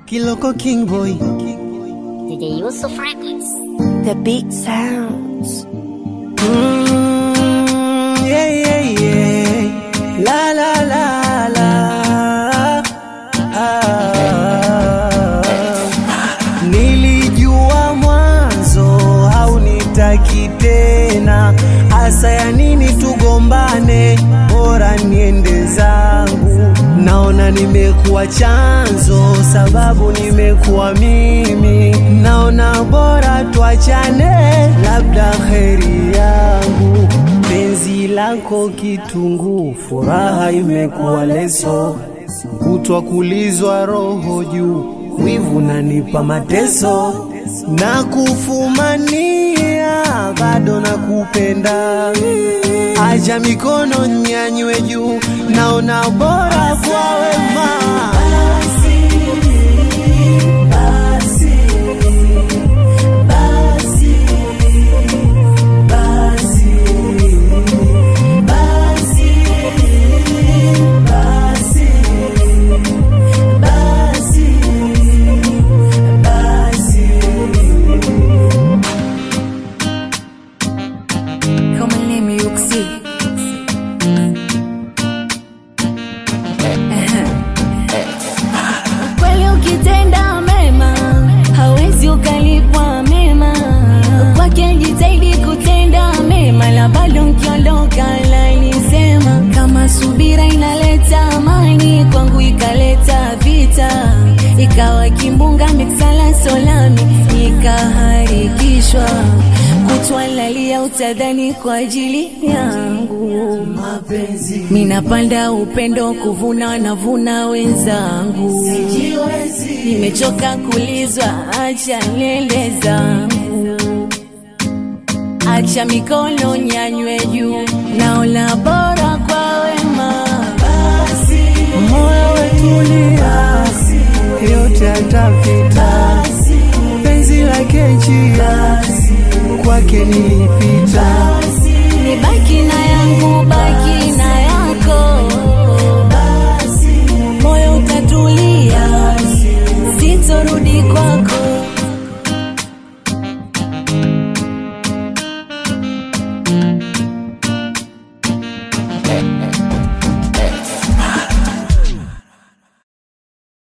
Kiloko King Boy. DJ Yusuf Records. The big sounds. Mm, yeah, yeah, yeah. La la la la. Ah. Nilijua mwanzo haunitaki tena, hasa ya nini tugombane? Bora niende zangu, naona nimekuwa chanzo, sababu nimekuwa mimi, naona bora tuachane, labda kheri yangu penzi lako kitunguu, furaha imekuwa leso, kutwa kulizwa roho juu, wivu nanipa mateso na kufumania, bado nakupenda, acha mikono nyanywe juu, naona bora kwa wema Come and let me uksi. Kweli ukitenda mema hawezi ukalipwa mema. Kwake jitahidi kutenda mema, la bado nkiondoka lanisema kama subira inaleta amani, kwangu ikaleta vita, ikawa kimbunga miksala solami, nikaharikishwa kutwalalia utadhani kwa ajili yangu mapenzi minapanda upendo kuvuna navuna wenzangu nimechoka kulizwa acha nywele zangu acha mikono nyanywe juu naona bora kwa wema moyo wetulia, yote atapita, penzi lake njia, kwake nilipita, nibaki na yangu baki na yako moyo utatulia sitorudi kwako